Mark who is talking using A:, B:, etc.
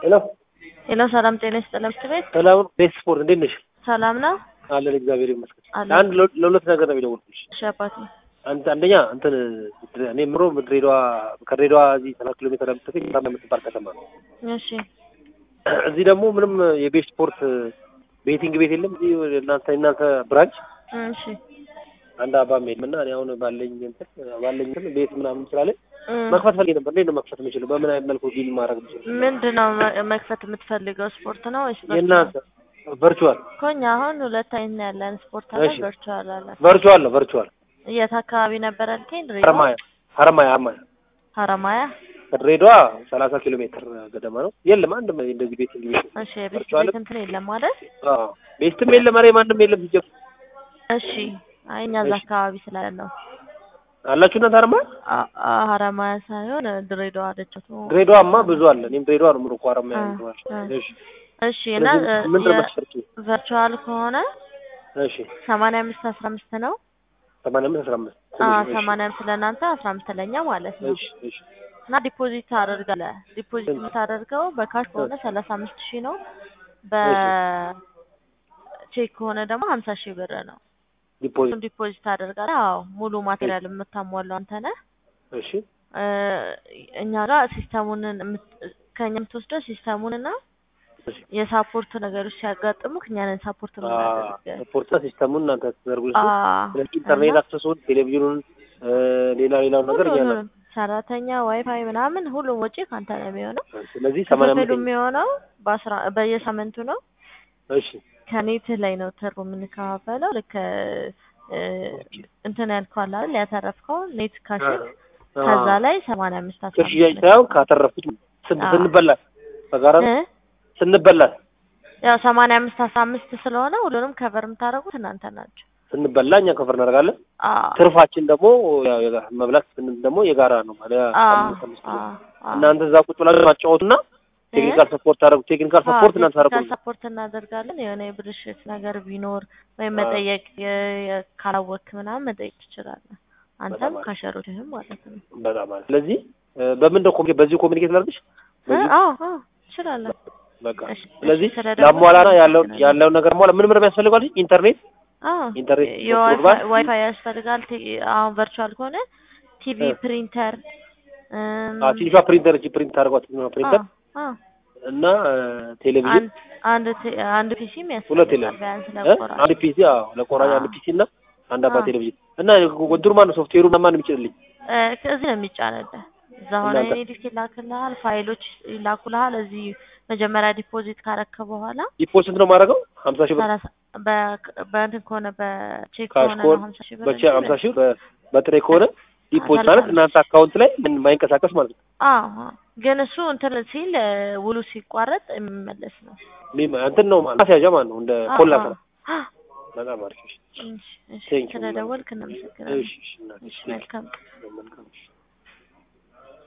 A: ሄሎ
B: ሄሎ፣ ሰላም ጤና ይስጥልን። ትምህርት ቤት
A: ሰላም ቤት ስፖርት እንዴት ነሽ?
B: ሰላም ነው
A: አለን እግዚአብሔር ይመስገን።
B: አለ።
A: አንድ ለ- ለሁለት ነገር ነው የሚደውልልሽ።
B: እሺ አባቴ።
A: አንድ አንደኛ እንትን እኔ ምሮ ድሬዳዋ ከድሬዳዋ እዚህ ሰላሳ ኪሎ ሜትር የምትገኝ ሳምባ የምትባል ከተማ ነው።
B: እሺ
A: እዚህ ደግሞ ምንም የቤት ስፖርት ቤቲንግ ቤት የለም። እዚህ እናንተ እናንተ ብራንች
B: እሺ
A: አንድ አባም የለም እና እኔ አሁን ባለኝ እንትን ባለኝ እንትን ቤት ምናምን ስላለኝ
B: እም፣
A: መክፈት ፈልጌ ነበር። እንዴት ነው መክፈት የምችለው? በምን አይነት መልኩ ዲል ማድረግ የምችለው?
B: ምንድን ነው መ- መክፈት የምትፈልገው? ስፖርት ነው ወይስ ቨርቹዋል?
A: የእናንተ ቨርቹዋል
B: እኮ እኛ አሁን ሁለት አይነት ነው ያለን፣ ስፖርት አለ፣
A: እሺ።
B: ቨርቹዋል አለ።
A: ቨርቹዋል ነው ቨርቹዋል
B: የት አካባቢ ነበር ያልከኝ? ድሬዳዋ
A: ሀረማያ ሀረማያ ሀረማያ
B: ሀረማያ።
A: ከድሬዳዋ ሰላሳ ኪሎ ሜትር ገደማ ነው። የለም አንድም እንደዚህ ቤት እንግዲህ ቤት
B: እሺ የቤት
A: ቨርቹዋል
B: ቤት እንትን የለም ማለት
A: አዎ ቤስትም የለም ኧረ ማንም የለም ሲጀምር
B: እሺ። አይ እኛ እዛ
A: እሺ።
B: አካባቢ ስላለ ነው።
A: አላችሁ እናንተ ሀረማያ
B: አ- አ- ሀረማያ ሳይሆን ድሬዳዋ ደቸቱ።
A: ድሬዳዋማ ብዙ አለ እኔም ድሬዳዋ ነው የምኖረው እኮ ሀረማያ
B: አ-
A: ነው
B: አ-
A: እሺ
B: እሺ እና
A: ስለዚህ ምንድን ነው
B: የ-
A: መስፈርቱ
B: ቨርቹዋል ከሆነ
A: እሺ
B: ሰማንያ አምስት አስራ አምስት ነው።
A: ሰማንያ አምስት አስራ አምስት
B: አ
A: እሺ
B: ሰማንያ አምስት ለእናንተ አስራ አምስት ለእኛ ማለት ነው።
A: እሺ እሺ
B: እና ዲፖዚት ታደርጋለህ። ዲፖዚት የምታደርገው በካሽ ከሆነ ሰላሳ አምስት ሺህ ነው። በቼክ ከሆነ ደግሞ ሀምሳ ሺህ ብር ነው።
A: ዲፖዚት
B: እሱን ዲፖዚት ታደርጋለህ። አዎ ሙሉ ማቴሪያል የምታሟላው አንተ ነህ።
A: እሺ
B: እ እኛ ጋር ሲስተሙን የምት- ከእኛ የምትወስደው ሲስተሙን እና
A: እሺ
B: የሳፖርት ነገሮች ሲያጋጥሙ እኛ ነን ሳፖርት የምናደርገው።
A: ፖርታ ሲስተሙን እናንተ ተዘርጉልሽ
B: አ
A: ስለዚህ ኢንተርኔት አክሰሱን ቴሌቪዥኑን እ ሌላ ሌላውን ነገር እያለ
B: ሁሉንም ሰራተኛ ዋይፋይ ምናምን ሁሉም ወጪ ከአንተ ነው የሚሆነው።
A: ስለዚህ ሰማንያ
B: ክፍሉ
A: አምስት
B: የሚሆነው በአስራ በየሳምንቱ ነው።
A: እሺ
B: ከኔት ላይ ነው ትርፉ የምንከፋፈለው። ልክ እ እንትን ያልከው አለ አይደል ያተረፍከው ኔት ካሽክ ከዛ ላይ ሰማንያ አምስት አስራ
A: ከሽያጭ
B: አምስት
A: ሳይሆን ካተረፉት ስን-
B: አዎ።
A: ስንበላት በጋራ
B: እ
A: ስንበላት
B: ያው ሰማንያ አምስት አስራ አምስት ስለሆነ ሁሉንም ከቨር የምታደርጉት እናንተ ናቸው።
A: ስንበላ እኛ ከፍር እናደርጋለን።
B: አዎ
A: ትርፋችን ደግሞ ያው የጋራ መብላት ስንል ደግሞ የጋራ ነው ማለት
B: አዎ
A: አምስት አምስት ኪሎ።
B: አዎ አዎ።
A: እናንተ እዛ ቁጭ ብላችሁ ማጫወቱና ቴክኒካል ሰፖርት ታደርጉ ቴክኒካል ሰፖርት እናንተ
B: ቴክኒካል
A: ታደርጉ
B: ሰፖርት እናደርጋለን። የሆነ የብልሽት ነገር ቢኖር ወይም
A: አዎ።
B: መጠየቅ የ- የ- ካላወቅክ ምናምን መጠየቅ ትችላለህ። አንተም
A: በጣም አሪፍ።
B: ካሸሮችህም ማለት ነው።
A: በጣም ማለት ስለዚህ እ፣ በምን ነው ኮሚኒኬት በዚሁ ኮሚኒኬት ላድርግሽ
B: እ?
A: በዚሁ
B: አዎ አዎ ትችላለህ።
A: በቃ
B: እሺ፣
A: ስለዚህ
B: እሺ፣ ስለደወልክ
A: ላሟላና ያለውን
B: አመሰግናለሁ።
A: ያለውን ነገር ሟላ ምን ምን የሚያስፈልገው ኢንተርኔት
B: አዎ
A: ኢንተርኔት
B: የዋይፋይ
A: ፕሮግራም
B: ዋይፋይ ያስፈልጋል። ቲ- አሁን ቨርቹዋል ከሆነ ቲቪ፣
A: እ።
B: ፕሪንተር እም፣
A: አ ትንሿ ፕሪንተር እቺ ፕሪንት ታደርጓት ነው ፕሪንተር
B: አዎ፣ አዎ።
A: እና እ፣ ቴሌቪዥን
B: አንድ አንድ ቲ- አንድ ፒሲም
A: ሁለት
B: ያስፈልጋል
A: የለም
B: ቢያንስ
A: እ?
B: ለቆራጭ።
A: አንድ ፒሲ አዎ ለቆራጭ አንድ
B: አዎ።
A: ፒሲ እና አንድ አባ
B: አዎ።
A: ቴሌቪዥን እና ወንድሩ ማን ነው ሶፍትዌሩ ማን የሚጭንልኝ
B: እ፣ ከዚህ ነው የሚጫንልህ። እዛ ሆነ
A: እናንተ?
B: ኤዲት ይላክልሃል፣ ፋይሎች ይላኩልሃል። እዚህ መጀመሪያ ዲፖዚት ካረከ በኋላ
A: ዲፖዚት ነው የማደርገው ሀምሳ ሺህ ብር
B: ሰላሳ በ- በእንትን ከሆነ በቼክ
A: ካሽ
B: ከሆነ
A: ከሆነ
B: ነው ሀምሳ ሺህ ብር
A: በቼ
B: እንጂ
A: ሀምሳ ሺህ ብር በ- በጥሬ ከሆነ ዲፖዚት
B: ሰላሳ
A: ማለት
B: አምስት
A: እናንተ አካውንት ላይ ምን ማይንቀሳቀስ ማለት ነው
B: አዎ አዎ። ግን እሱ እንትን ሲል እ፣ ውሉ ሲቋረጥ የሚመለስ ነው።
A: ሚም- እንትን ነው ማለት ማስያዣ ማለት ነው እንደ
B: አዎ፣
A: ኮላ
B: አዎ።
A: ስራ በጣም አሪፍ እሺ
B: እሺ፣ እሺ።
A: ቴንኪው
B: ስለደወልክ እናመሰግናለን።
A: እሺ እሺ እናቴ፣
B: እሺ
A: እሺ
B: መልካም
A: መልካም እሺ